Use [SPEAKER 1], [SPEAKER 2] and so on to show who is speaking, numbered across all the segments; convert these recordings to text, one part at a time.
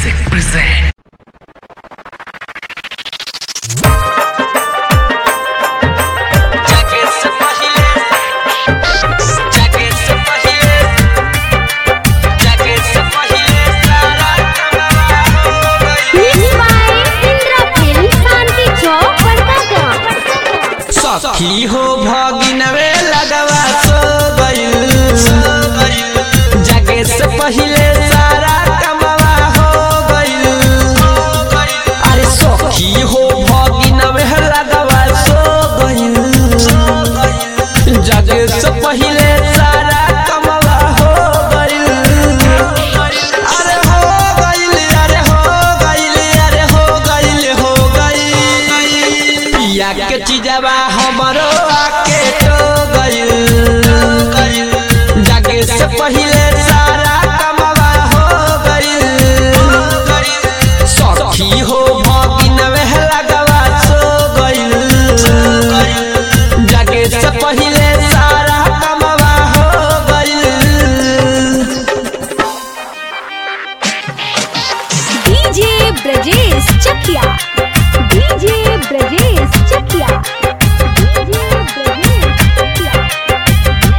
[SPEAKER 1] Music present.
[SPEAKER 2] जाके से पहिले जाके से पहिले जाके से पहिले सारा कमरा हो गई
[SPEAKER 3] Mixed by Indra Film, Shanti Chowk, Bardagaon.
[SPEAKER 2] सखी हो भगिनवे लगवा सो गइल जागे से पहिले सारा कमवा हो गइल अरे सखी हो भगिनवे लगवा सो गइल जागे से पहिले सारा कमवा हो गइल अरे हो गइल अरे हो गइल अरे हो गइल हो गइल पिया के चीजवा हमरो आके तो गइल जागे से पहिले सारा कमवा हो गइल सखी हो भगिनवे लगवा सो गइल जागे से पहिले सारा कमवा हो गइल
[SPEAKER 3] DJ Brajesh Chakia. DJ Brajesh Chakia. DJ Brajesh Chakia.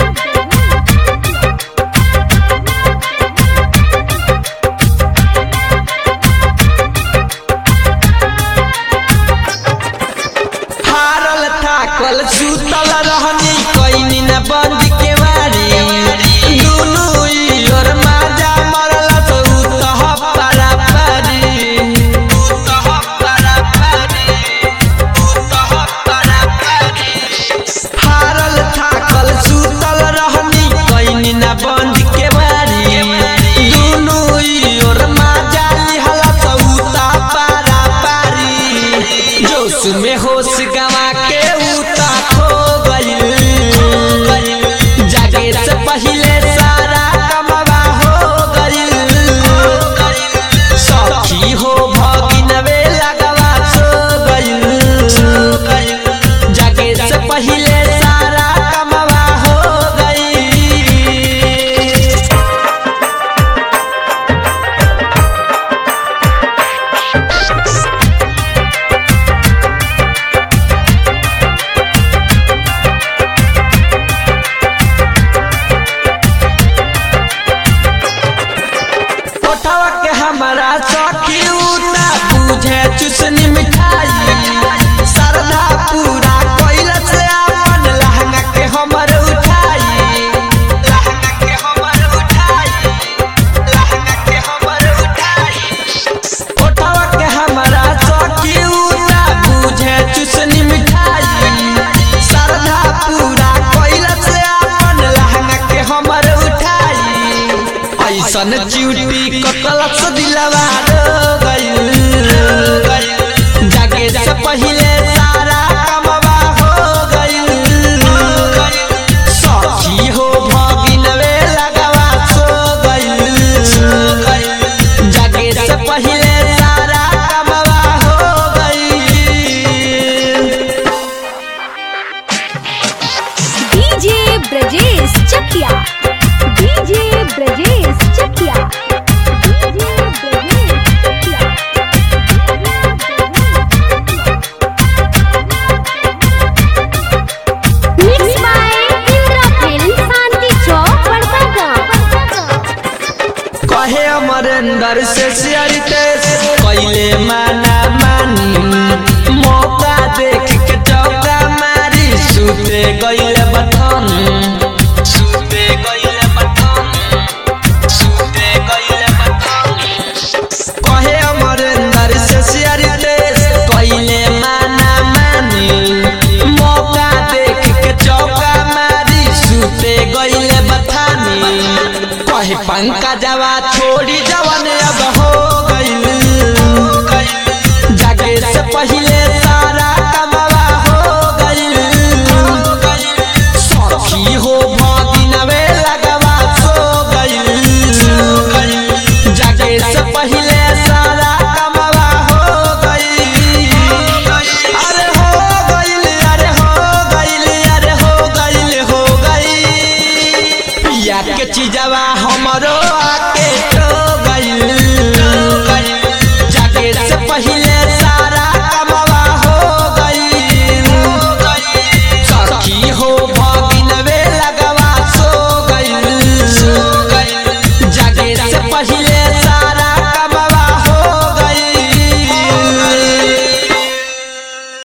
[SPEAKER 2] हारल थाकल सुतल रहनी कैनी न बंद के वारी दुनु ओर माजा मरल तो उतह पारा पारी उतह पारा पारी उतह पारा पारी हारल थाकल सुतल रहनी कैनी न बंद के वारी दुनु ओर माजा लिहल तो उतह पारा पारी जोश में होश गवा के उता खो गइल जागे से पहिले सारा कमवा हो गइल सखी हो भगिनवे लगवा सो गइल जागे से पहिले सारा कमवा हो गइल ओठवा के हमारा सखी उता बुझे चुसनी मिठाई सरदा पूरा कोइल से अपन लहंगा के हमर उठाई लहंगा के हमर उठाई लहंगा के हमर उठाई ओठवा के हमारा सखी उता बुझे चुसनी मिठाई सरदा पूरा कोइल से अपन लहंगा के हमर उठाई ऐसन चिउटी कतलक दिलवा रो गइल जागे से पहिले सारा कमवा हो गइल सखी हो भगिनवे लगवा सो गइल जागे से पहिले सारा कमवा हो गइल
[SPEAKER 3] DJ Brajesh Chakia. DJ Brajesh Chakia. DJ Brajesh Chakia. Mixed by Indra Film, Shanti Chowk, Bardagaon.
[SPEAKER 2] कहे अमरेंद्र से सियरिते कैले माना मानी मौका देख के चौका मारी सुते गइले बथन सुते गइले बथन सुते गइले बथन कहे अमरेंद्र से सियरिते कैले माना मानी मौका देख के चौका मारी सुते गइले बथानी कहे पंकजवा छोड़ी जवन अब हो